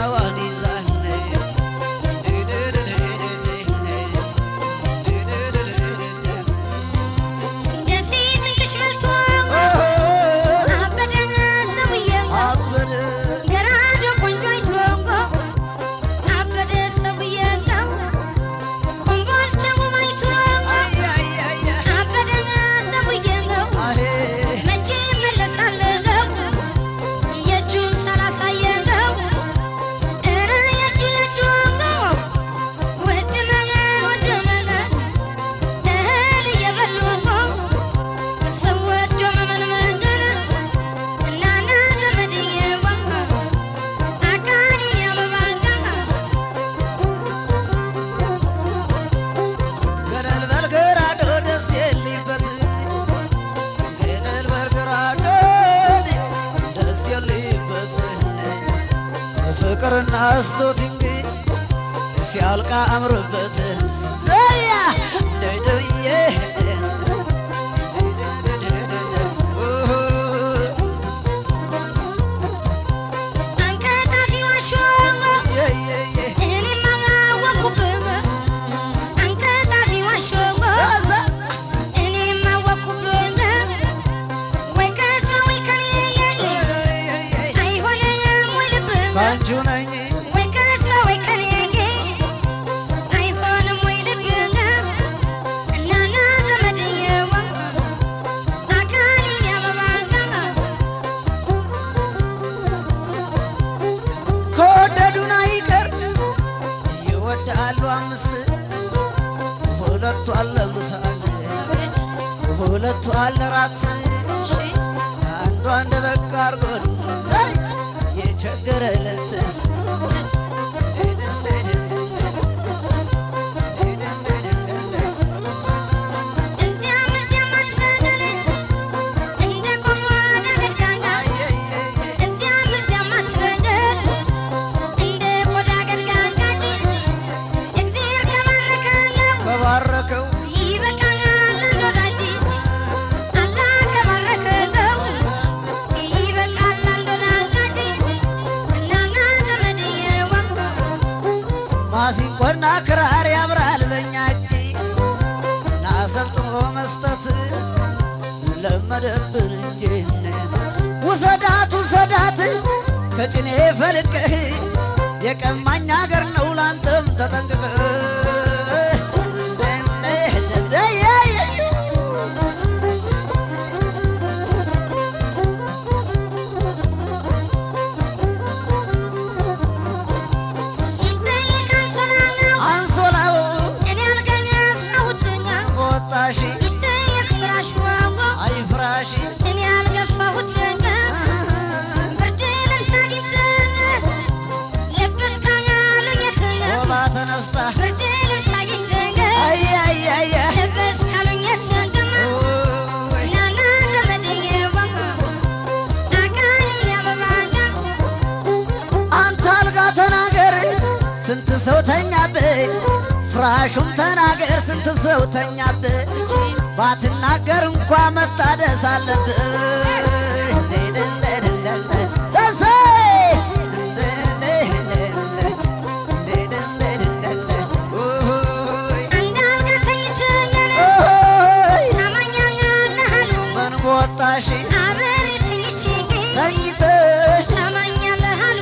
ዱላዋን ይዛን ደሴ ትንሽ መልቶ አበደ ሰውዬው አበደ ገራዶ ቆንጆ አይቶ አበደ ሰውዬው ኮምቦልቻ ውብ አይቶ አያያያ አበደ ሰውዬው አሄ መቼ መለሳለሁ የእጁን ሳላሳየው ኧረ የእጁ የእጁ ውድ መገን ውድ መገን እህል እየበሉ ሰው ወዶ መመንመን እናና ዘመድዬዋ አካሌን ያበባጋ ገደል በልግራዶ ደስ የሊበት ገደል በልግራዶ ደስ የሊበት ፍቅርና ስቶቲንግ ሲያልቃ አምርበት ዘያ ደደብዬ አንቀጣፊ ዋሾ እኔማ አወኩብህ አንቀጣፊ ዋሾ እኔማ አወኩብህ ወይ ከእሷ ወይ ከኔ አይሆንም ወይ ልብህ ባንቹ ነኝ ወይ ከእሷ ወይ ከኔ አይሆንም ወይ ልብህ እናና ዘመድዬዋ አካሌን ያበባጋ ከወደዱን አይቀር ይወዳሉ አምስት ሁለቱ አለ ምሳል ሁለቱ አለ ራት አንዱ አንድ በቃ አርጎን ዘይ የቸገረለት እዚያም እዚያም አትበል እንደ ቆሞ ገድጋጋ እዚያም እዚያም አትበል እንደ ቆዳ ገድጋጋጂ እግዜር ከባረከው ከባረከው ይበቃኛል አንድ ወዳጅ አላህ ከባረከው ይበቃል አንድ ወዳጅ እናና ዘመድዬዋ ማሲንቆና ክራር ያምራል በኛ እጅ ናሰልጥኖ መስጠት ለመደብን እንጂ ውሰዳት ውሰዳት ከጭኔ ፈልቀህ የቀማኝ አገር ነው ላንተም ተጠንቅቀህ ይጠይቃል ሶላኛው አንሶላው እኔ አልገኘሁትም ወጣሽ ይጠየቅ ፍራሽ ዋዋ አይ ፍራሽ እኔ አልገፋሁትም ብርድ ልብስ አግኝተን ለበስካኝ አሉኝ የትን ወባ ተነስታ ብርድ ልብስ አግኝተን አይ አይ አይ አይ ለበስክ አሉኝ የትን ኦይ ናና ዘመድዬዋ አካሌን ያበባጋ አንተ አልጋ ተናገር ስንት ሰው ተኛብህ፣ ፍራሹም ተናገር ስንት ሰው ተኛብህ። ባትናገር እንኳ መታደስ አለብህ። ሰብሰይ! ኦሆይ! አንድ አልጋ ተኝተን ኦሆይ! ታማኛኛለህ አሉ ምን በወጣሽ አብሬ ተኝቼ ተኝተሽ ታማኛለህ አሉ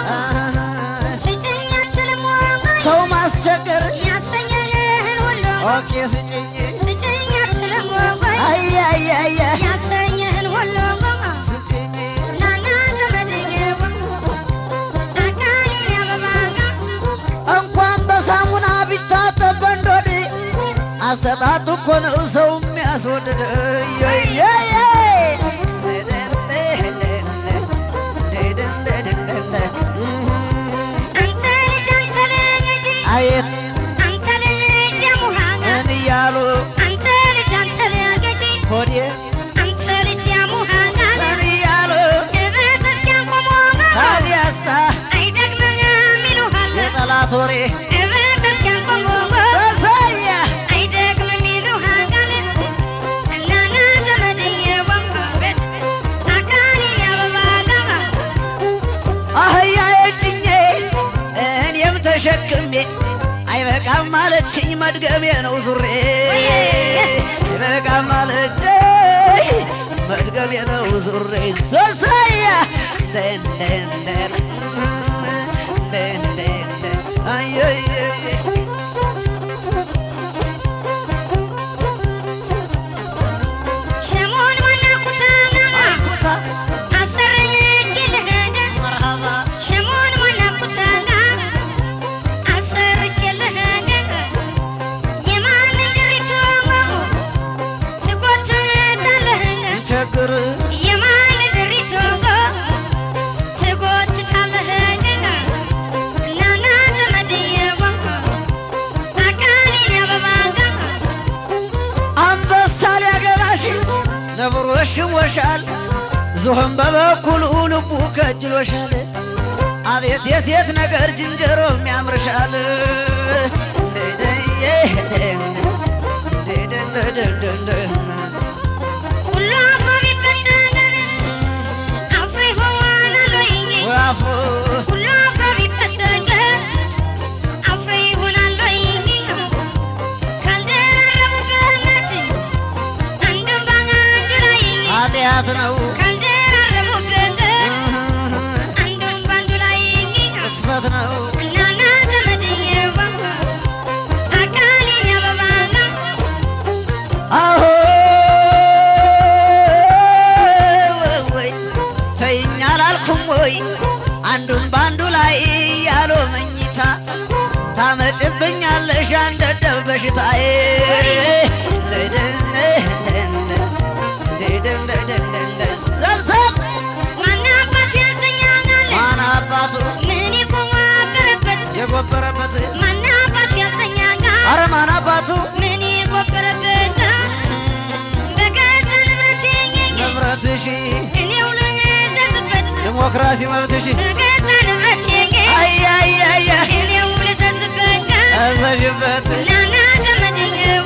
ስጭኝ አትልም ወይ ሰው ማስቸገር ያሰኘህን ሁሉ ኦኬ ስጭኝ ስጭኝ አትልም ወይ አይ አይ አይ አይ ያሰኘህን ሁሉ ስጭኝ ናና ዘመድዬዋ አካሌን ያበባጋ እንኳን በሳሙና ቢታጠብ በንዶድ አሰጣጡ እኮ ነው ሰው የሚያስወድድ አንተ ልጅ አንተ ልጅ አየት አንተ ልጅ ያሙሃጋ ምን እያሉ አንተ ልጅ አንተ ልጅ ሆዴ አንተ ልጅ ያሙሃጋ ምን እያሉ እበት እስኪያንቆሞ ታዲያሳ አይደግምም ይሉሃል የጠላት ወሬ እበት እስኪያንቆሞ በሳያ አይደግምም ይሉሃል እናና ዘመድዬዋ ቤት አካሌን ያበባጋ አህያ የጭኜ ደጋግሜ አይበቃም ማለችኝ መድገሜ ነው ዙሬ አይበቃም ማለችኝ መድገሜ ነው ዙሬ ሶሳያ ደን ደን ደን ደን ደን ደን አየየ ሸሞን ዋና ኩታና አይኩታ አሰረች ልህደ መርሃባ ሸሞን ዋና ኩታና አሰረች ልህደ የማን ድሪቶ ትጎትታለህ ይቸግር የማን ድሪቶ ትጎትታለህ ናና ዘመድየዋ አካሌ አበባጋ አንበሳ ሊያገባሽ ነብሮ ሽሞሻል ዝሆን በበኩሉ ልቡ ከጅሎሻል አቤት የሴት ነገር ዝንጀሮም ያምርሻል ሁሉ አፍሮ ቢበተን አፍሬ ሆናለሁኝ ዋፎ ሁሉ አፍሮ ቢበተን አፍሬ ሆናለሁኝ ካልደራረቡበት አንዱን በአንዱ ላይ ኃጢአት ነው ካልደራረቡበት አንዱን በአንዱ ላይ ቅስፈት ነው እናና ዘመድየዋ አካሌን አበባጋ አሆ ወይ ተይኝ አላልኩም ወይ አንዱን በአንዱ ላይ ያሎ መኝታ ታመጭብኛለሽ አንደደብ በሽታዬ ሰብሰብ ማን አባቱ ያሰኛል ማን አባቱ ምን የቆማበረበት የጎበረበት ማን አባቱ ያሰኛል አረ ማን አባቱ ምን የቆበረበት በገዛ ንብረቴ ንብረትሽ እኔው ልዘዝበት ዲሞክራሲ መብትሽ በገዛ ንብረቴ አያያያ እኔው ልዘዝበት አዘዥበት ናና ዘመድየዋ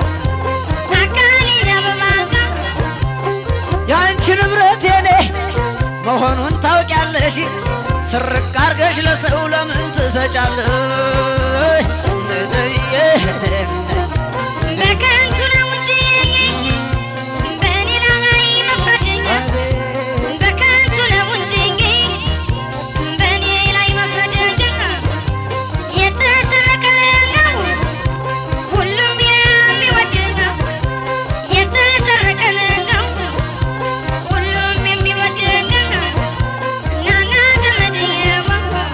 አካሌን አበባጋ የአንቺ ንብረት የኔ መሆኑን ታውቂያለሽ። ስርቅ አርገሽ ለሰው ለምን ትሰጫለሽ? በከንቱ ነው እንጂ በሌላ ላይ መፍረድ በከንቱ ነው እንጂ በእኔ ላይ መፍረድ የተሰረቀ ነው ሁሉም የሚወድ ነው የተሰረቀ ነው ሁሉም የሚወድ ነው ናና ዘመድየዋ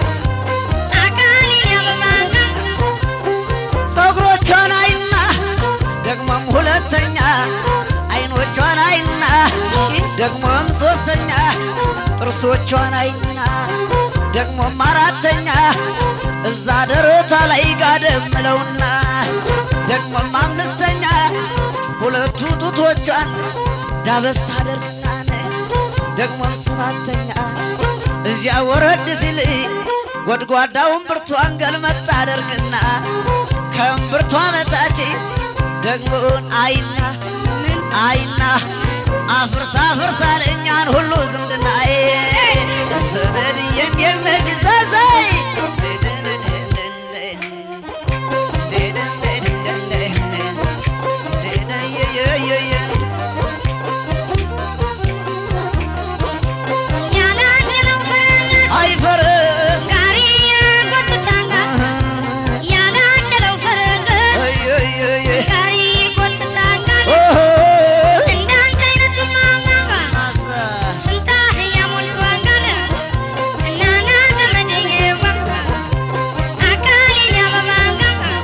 አካሌን አበባጋ ፀጉሮቿን አይና ደግሞም ሁለተኛ አይኖቿን አይና ደግሞም ሶስተኛ ጥርሶቿን አይና ደግሞም አራተኛ እዛ ደረቷ ላይ ጋደም ምለውና ደግሞም አምስተኛ ሁለቱ ጡቶቿን ዳበስ አደርግና ደግሞም ሰባተኛ እዚያ ወረድ ሲል ጎድጓዳውን ብርቷን ገልመጥ አደርግና ከእምብርቷ በታች ደግሞን አይና አይና አፍርሳ አፍርሳ ለእኛን ሁሉ ዝምድናዬ ዘመድዬ እንዴት ነሽ ዘዘይ ያላደለው ፈረስ አይፈርስ ጋሪ ጎትታንጋ ያላደለው ፈረስ ጋሪ ጎትታንጋ እንዳንተ አይነቱ ማንጋ ስንት አህያ ሞልቷል እናና ዘመድየዋ አካሌን አበባጋ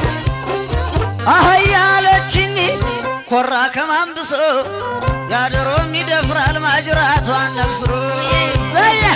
አህያ አለችኝ ኮራ ከማንብሶ ያደሮም ይደፍራል ማጅራቷን ነክሶ ዘያ